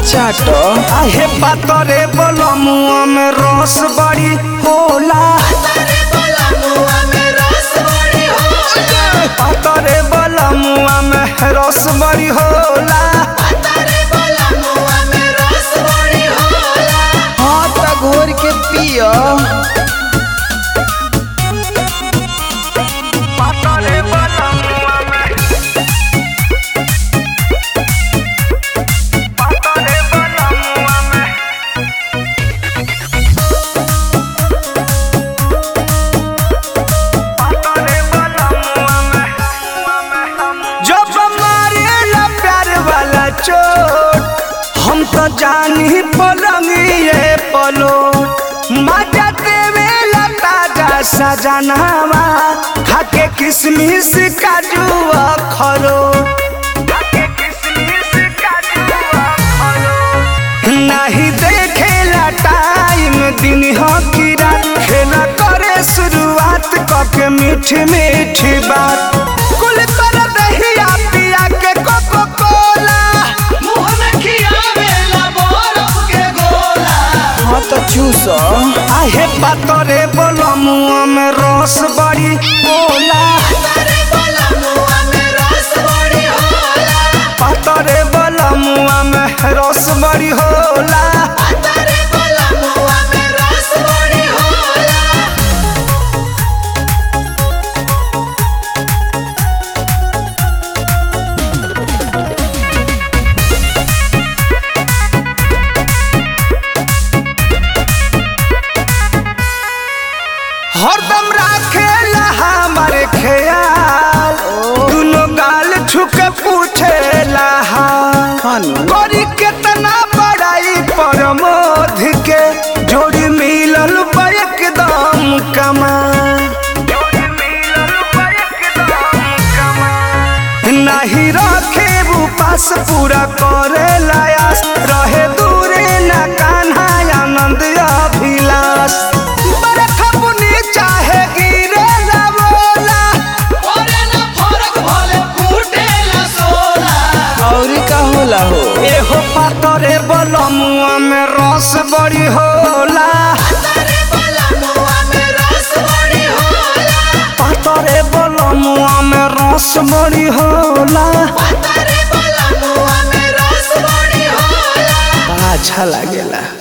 चाट आहे पातरे बलमुआ में रस बड़ी होला पातरे बलमुआ में रस बड़ी होला हाँ त घोर के पियो पातरे बलमुआ में पातरे बलमुआ में पातरे बलमुआ में जब मारेला प्यार वाला चोट हम तो जानी पलंगिए पलो मजा देवेला ताजा सजनावा खाके किसमिस काजू खरो नहीं देखेला टाइम दिन हो की रात खेला करे शुरुआत कके मीठी मीठी बात कुल कर दहिया पिया के कोको कोला मुंह में खियावेला बरफ के गोला हाँ त चूस आहे पातरे बोलो मुंह में रस बड़ी बोला पातरे बोलो मुंह में रस बड़ी होला हरदम राखेला हमारे ख्याल दुनो गाल छुके पूछेला हाल खानु करी केतना बड़ाई पर मोध के जोड़ी मिलल बा एकदम कमाल नहीं रखे वो पास पूरा करे लायास रहे दूरे न कान्हा आनंद अभिलाष बरखा बुनी चाहे गिरे ना बोला और का होला हो एहो पातरे बलमुआ में रस बड़ी होला पातरे बलमुआ में रस बड़ी होला बड़ा अच्छा लागेला